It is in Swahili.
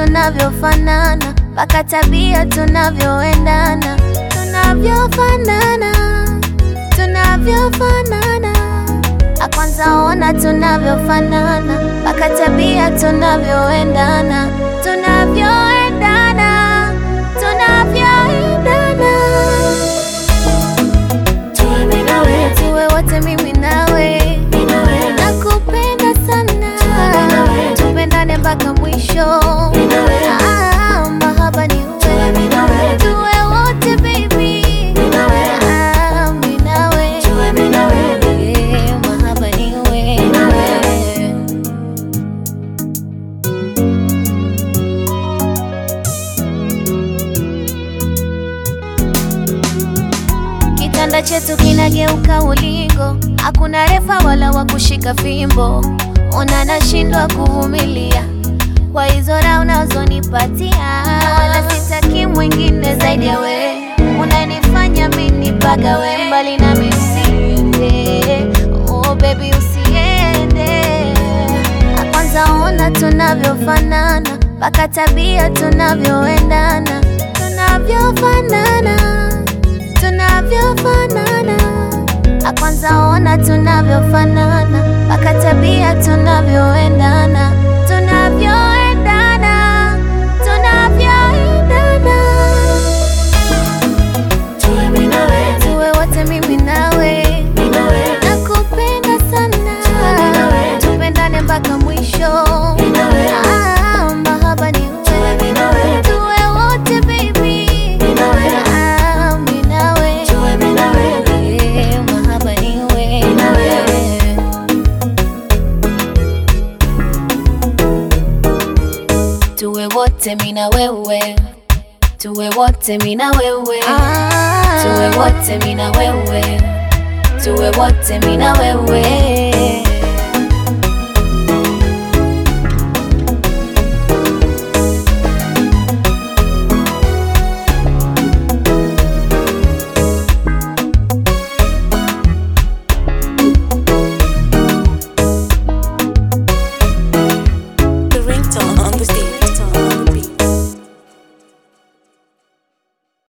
tunavyofanana, mpaka tabia tunavyoendana, tunavyofanana, tunavyofanana. Akwanza ona tunavyofanana, mpaka tabia tunavyoendana, tunavyoendana, tunavyoendana. Tuwe mimi na wewe, Tuwe wote mimi nawe, mimi na wewe, nakupenda sana, Tuwe nawe. tupendane mpaka mwisho. mimi na wewe, Ah, mahaba ni Tuwe wewe, mimi na wewe, tuwe wote baby. mimi na wewe, Ah, mimi nawe, Tuwe mimi na wewe, Yeah, mahaba ni wewe. na wewe. Kitanda chetu kinageuka ulingo, hakuna refa wala wa kushika fimbo. Ona nashindwa kuvumilia kwa hizo raha unazonipatia, wala sitaki mwingine zaidi ya we. Unanifanya mimi nipagawe mbali na usiende, oh baby usiende. Kwanza ona tunavyofanana, mpaka tabia tunavyoendana, tunavyofanana tunavyofanana. Akwanza ona tunavyofanana, mpaka tabia tunavyoendana, tunavyoendana, tunavyoendana. Tuwe mimi na wewe, Tuwe wote mimi nawe, mimi na wewe, nakupenda sana, Tuwe nawe. tupendane mpaka mwisho. mimi na wewe, Ah, mahaba ni Tuwe wewe, mimi na wewe, tuwe wote baby. mimi na wewe, Ah, mimi nawe. Tuwe mimi na wewe, Yeah, mahaba ni wewe. Na wewe. Tuwe wote mimi na wewe, tuwe wote mimi na wewe, tuwe wote mimi na wewe, tuwe wote mimi na wewe.